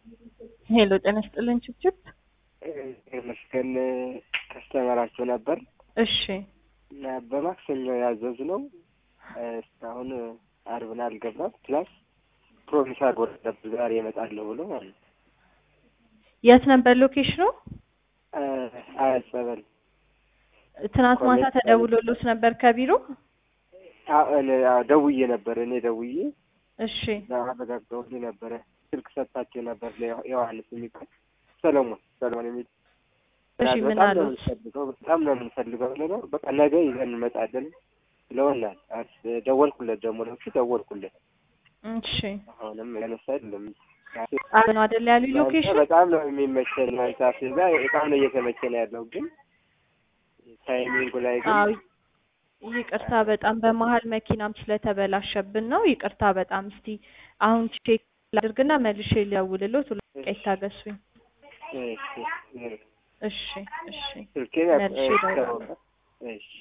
ሄሎ ጤና ይስጥልን ችብችብ። መስገን ከስተመራቸው ነበር እሺ እና በማክሰኞ ያዘዝነው እስካሁን አርብን አልገባም። ፕላስ ፕሮሚስ አድርጎ ነበር ዛሬ እመጣለሁ ብሎ ማለት ነው። የት ነበር ሎኬሽኑ? አያት ጸበል ትናንት ማታ ኮሌጅ ተደውሎሎት ነበር ከቢሮ? አዎ፣ እኔ- አዎ፣ ደውዬ ነበር እኔ ደውዬ እሺ አረጋግጠውልኝ ነበረ። ስልክ ሰጥታቸው ነበር ለዮሐንስ የሚባል ሰለሞን ሰለሞን የሚል እሺ ምን በጣም ነው አሉት? የምንፈልገው በጣም ነው የምንፈልገው ብለው በቃ ነገ ይዘን እንመጣለን ብለውናል። አስ- ደወልኩለት ደግሞ ለሱ ደወልኩለት። እሺ አሁንም ያነሳ አይደለም አብ ነው አይደል ያሉ ሎኬሽን? በጣም ነው የሚመቸን እናንተ አስቤዛ በጣም ነው እየተመቸን ያለው ግን ታይሚንጉ ላይ ግን አዎ ይቅርታ በጣም በመሀል መኪናም ስለተበላሸብን ነው። ይቅርታ በጣም እስቲ አሁን ቼክ ላድርግና መልሼ ሊያውልሎት ሁለት ደቂቃ ይታገሱኝ። እሺ፣ እሺ እሺ ስልኬን መልሼ ያው- እደውላለሁ። እሺ